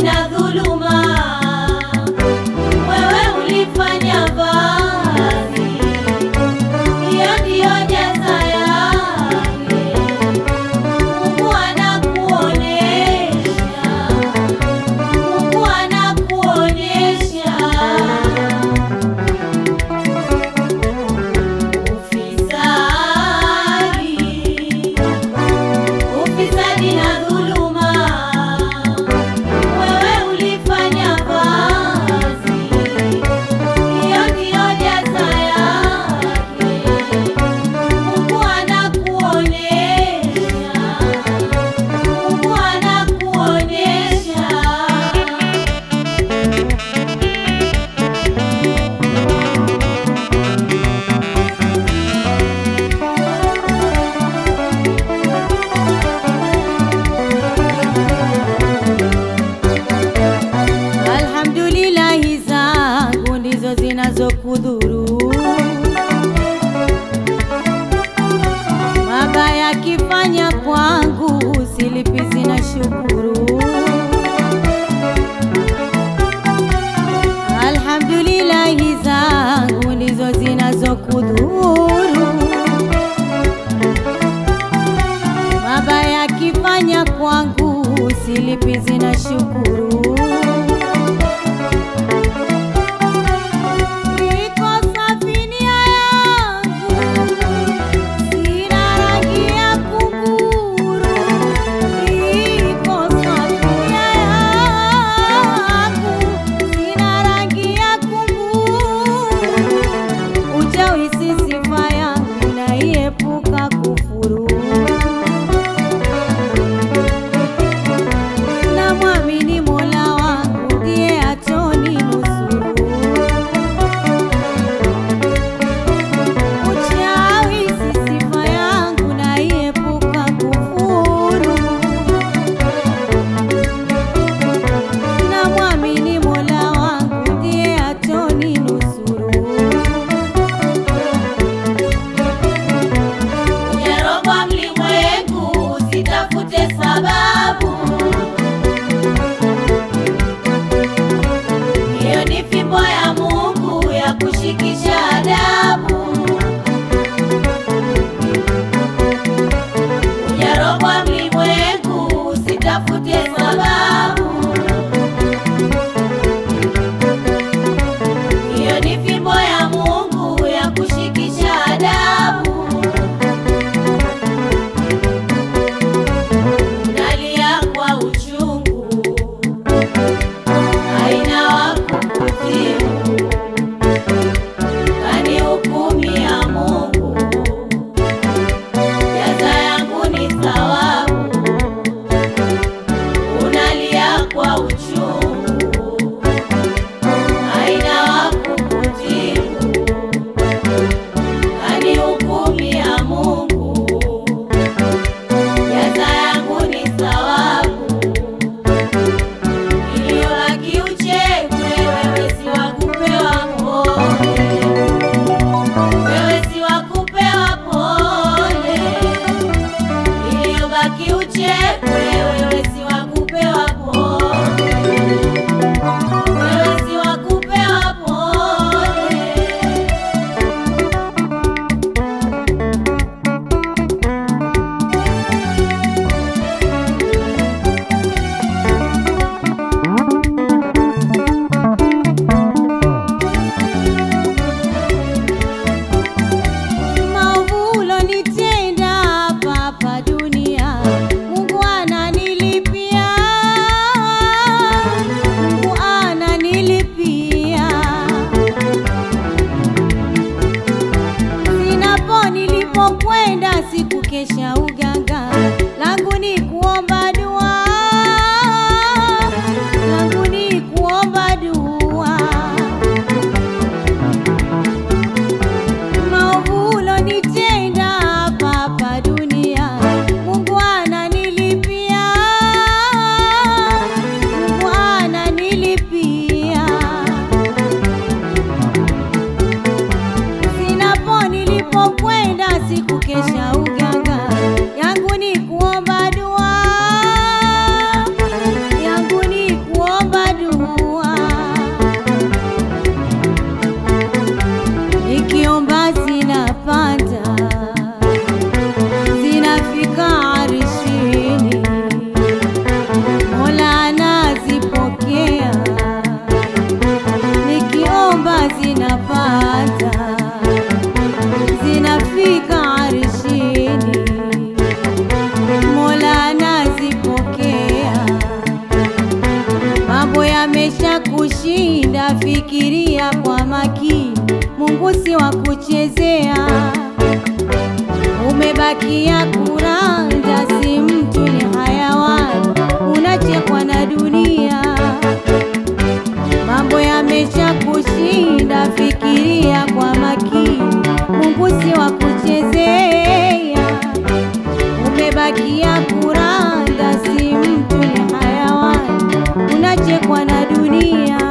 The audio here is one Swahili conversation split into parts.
na dhuluma, wewe ulifanya vazi, hiyo ndiyo jaza yake. Mungu anakuonesha, Mungu anakuonesha ufisadi, ufisadi na dhuluma, wewe ulifanya vazi, hiyo ndiyo jaza yake. Mungu anakuonesha, Mungu anakuonesha Alhamdulillahi zangu ndizo zinazokudhuru, mabaya kifanya kwangu silipizi na shukuru. Alhamdulillahi zangu ndizo zinazokudhuru, mabaya kifanya kwangu silipizi na shukuru. Iko safinia yangu, sina rangi ya kunguru. Iko safinia yangu, sina rangi ya kunguru. Uchawi si sifa yangu, naiepuka kufuru. Namwamini Mola wangu ndiye ataninusuru. Uchawi si sifa yangu, naiepuka kufuru. Namwamini Mola wangu ndiye ataninusuru. Ujarogwa mlimwengu, usitafute sababu. Hiyo ni fimbo ya Mungu ya kushikisha adabu. Ujarogwa mlimwengu, usitafute sababu. Hiyo ni fimbo ya Mungu ya kushikisha adabu. Nalia kwa uchungu, haina wa kukutibu, kanihukumia Mungu, jaza yangu ni thawabu. Unalia kwa uchungu, haina wa kukutibu, kanihukumia Mungu jaza yangu ni thawabu. Iliyobaki uchekwe, wewe si wa kupewa pole, wewe si wa kupewa pole. Iliyobaki uchekwe, wewe si wa kupewa pole. mambo yamesha kushinda, fikiria kwa makini, Mungu si wa kuchezea. Umebakia kuranja, si mtu ni hayawani, unachekwa na dunia. Mambo yamesha kushinda, fikiria kwa makini, Mungu si wa kuchezea. Umebakia kuranda, si mtu ni hayawani, unachekwa na dunia.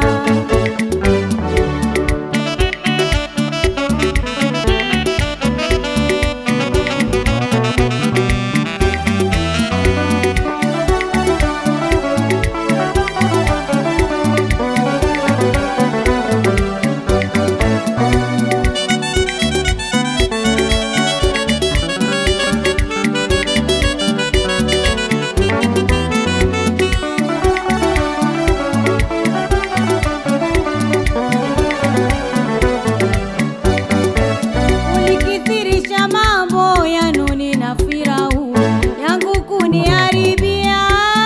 Ulikithirisha mambo ya Nuni na Firauni, yangu kuniharibia,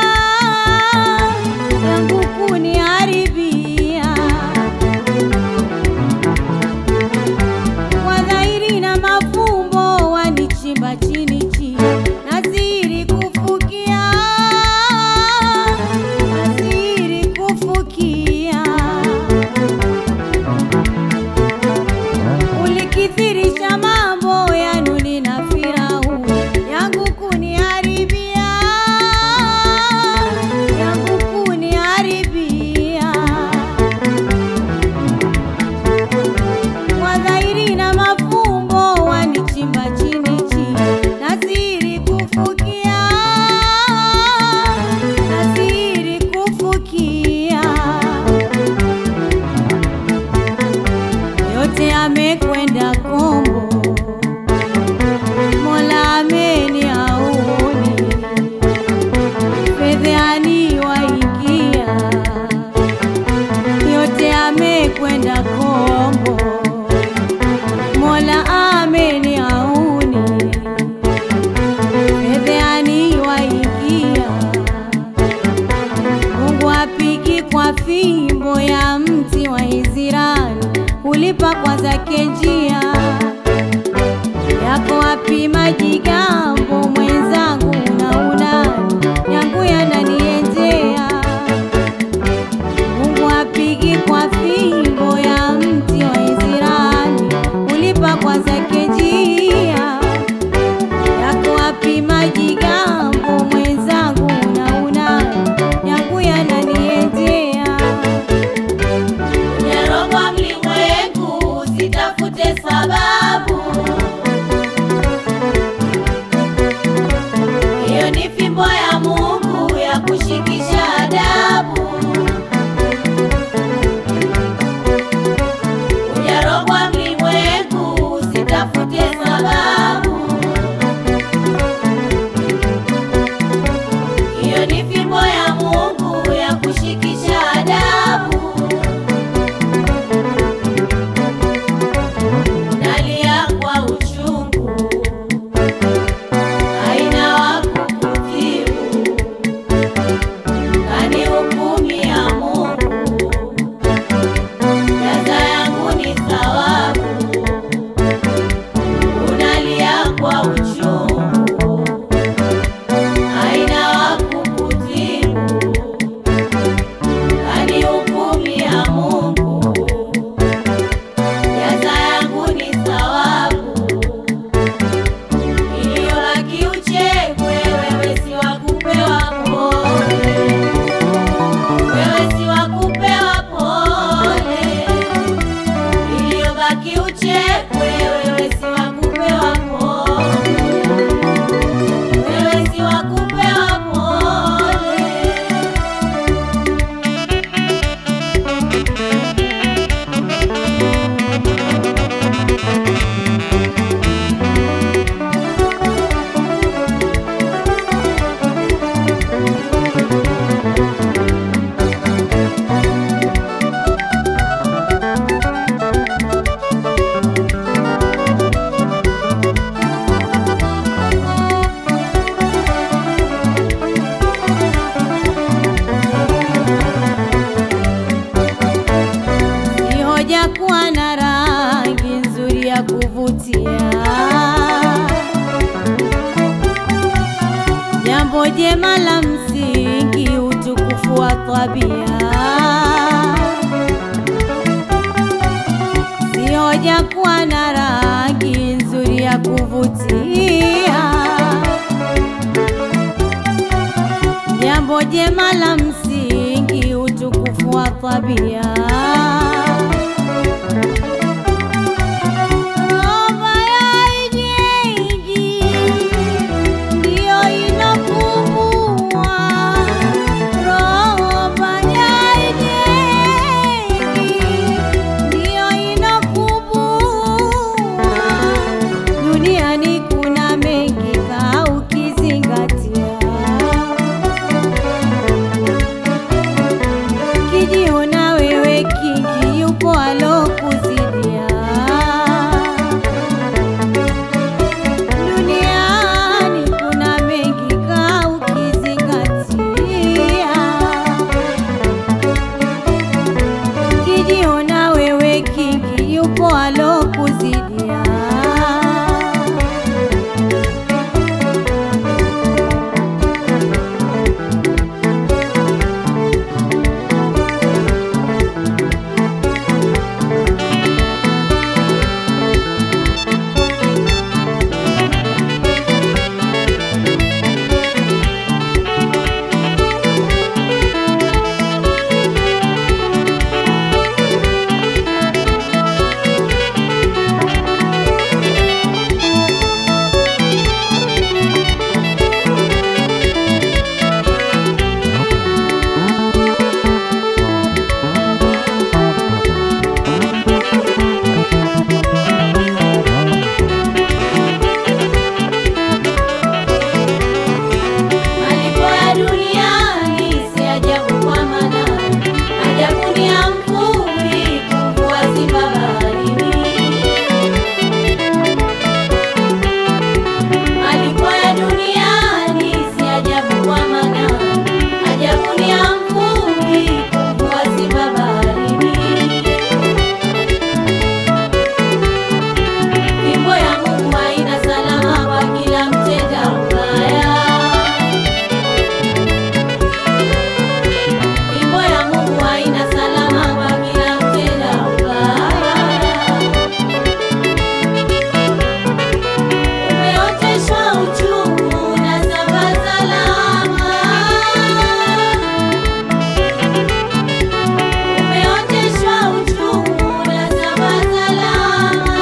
yangu kuniharibia. Kwa dhahiri na mafumbo wanichimba chini chini, nazidi kufukia, nazidi kufukia ulikithirisha mambo ya Nuni na Firauni, yangu kuniharibia, yangu kuniharibia. Kwa dhahiri na mafumbo wanichimba chini chini, nazidi kufukia, nazidi kufukia yote amekwenda kombo, Mola ameni auni, fedheani waingia, yote amekwenda kombo, Mola ameni auni, fedheani waingia, Mungu apigi kwa fimbo ya mti wa Israeli, ulipa kwa zake njia yako wapi majigambo mwenzangu, na unani yangu yananiendea. Mungu apigi kwa fimbo ya mti wa Israeli, ulipa kwa zake njia yako wapi majigambo mwenzangu, na unani yangu yananiendea. jema la msingi, utukufu wa tabia, si hoja kuwa na rangi nzuri ya kuvutia. Jambo jema la msingi, utukufu wa tabia. Roho ya ijeiji ndiyo inapumua, roho ya ijeiji ndiyo inapumua. Duniani kuna mengi kaa ukizingatia kijiona wewe kingi, yupo alokuzidia. Duniani kuna mengi kaa ukizingatia, kijiona wewe kingi, yupo alokuzidia. Malipo ya duniani si ajabu kwa maana ajabu ni ya mvuvi kuvua simba baharini. Malipo ya duniani si ajabu kwa maana ajabu ni ya mvuvi kuvua simba baharini. Fimbo ya Mungu haina salama kwa kila mtenda ubaya. Fimbo ya Mungu haina salama kwa kila mtenda ubaya. Umeoteshwa uchungu na saba salama. Umeoteshwa uchungu na saba salama.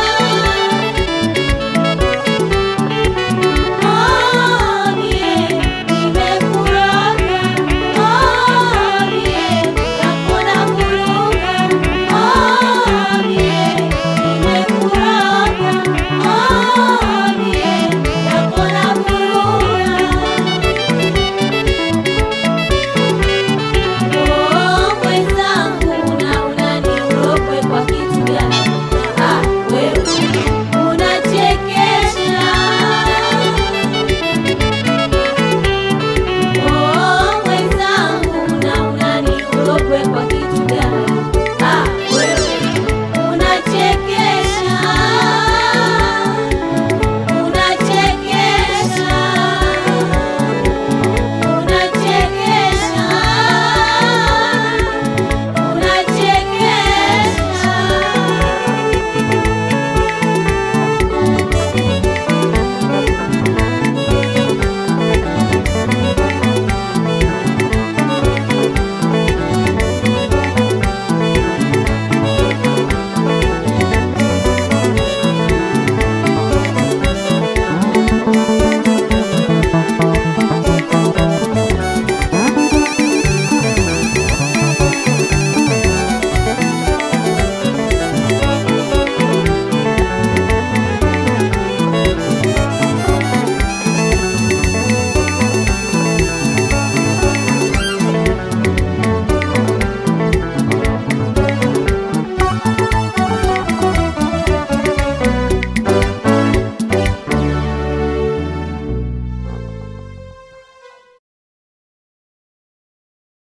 Kwa kitu gani? Ah, wewe unachekesha. Oh, mwenzangu na unani uropwe kwa kitu